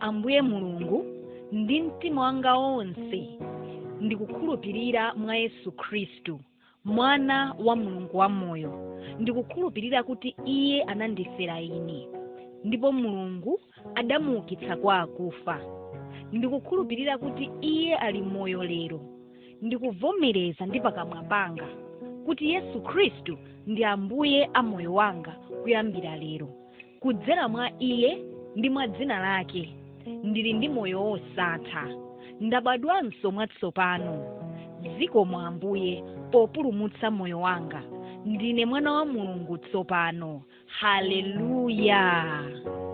ambuye mulungu ndi mtima wanga wonse ndikukhulupirira mwa yesu khristu mwana wa mulungu wamoyo ndikukhulupirira kuti iye anandifera ine ndipo mulungu adamuukitsa kwa akufa ndikukhulupirira kuti iye ali moyo lero ndikuvomereza ndi pakamwa panga kuti yesu khristu ndi ambuye a moyo wanga kuyambira lero kudzera mwa iye ndi mwa dzina lake ndili ndi moyo wosatha ndabadwanso mwatsopano zikomo ambuye populumutsa moyo wanga ndine mwana wa mulungu tsopano haleluya